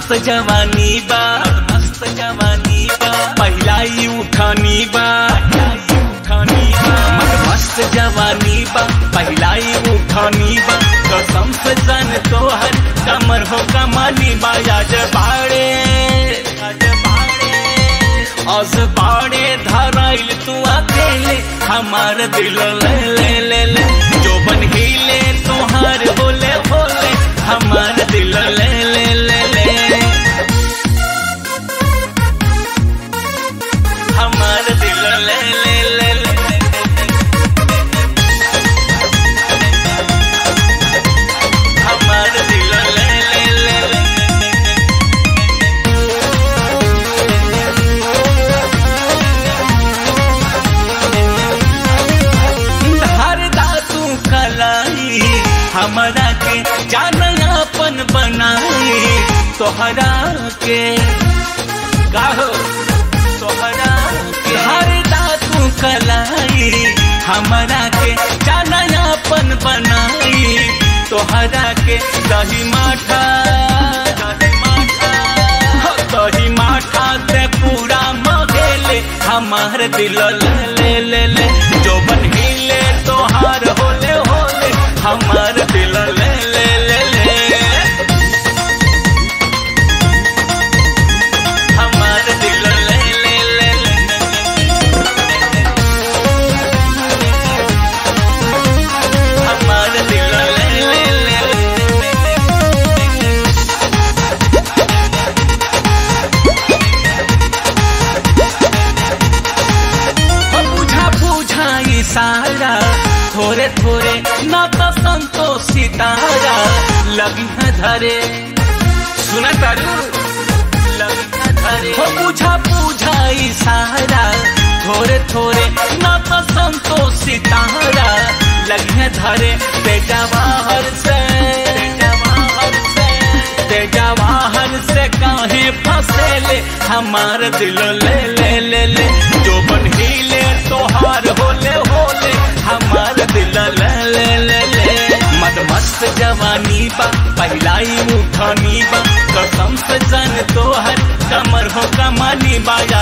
मस्त जवानी बा मस्त जवानी बा पहिला ही उठानी बा उठानी बा मत मस्त जवानी बा पहिला ही उठानी बा कसम से जान तो हर कमर हो कमानी बा आज बाड़े आज बाड़े आज बाड़े धराइल तू अकेले हमार दिल ले ले ले ले जो बन हिले तोहार बोले बोले हमार दिल ले ले ले ले हमार दिल ले ले ले ले हमार दिल ले ले ले ले हर दातू कलाई हमरा के जान अपन बनाई तोहरा के गाहो तोहरा के हर दातू कलाई हमरा के जान अपन बनाई तोहरा के दही माठा दही माठा हो दही माठा से पूरा मगेले हमार दिल ले ले ले ले जो बन हिले तोहार होले होले हमार दिल ले ले ले ले हमार दिल ले ले ले ले हमार दिल ले ले ले ले हो बुझा बुझा इशारा थोड़े थोड़े न तो संतोष सितारा लगी है धरे सुना तारू लगी है धरे हो बुझा बुझा इशारा थोड़े थोड़े न तो संतोष सितारा लगी है धरे बेटा बाहर से बेटा बाहर से तेजा वाहन से काहे फसेले हमार दिल ले ले ले ले जो बन हिले तोहार होले होले हमार दिल ले ले ले ले मद मस्त जवानी बा पहिलाई उठानी बा कसम से जान तोहर कमर हो कमानी बा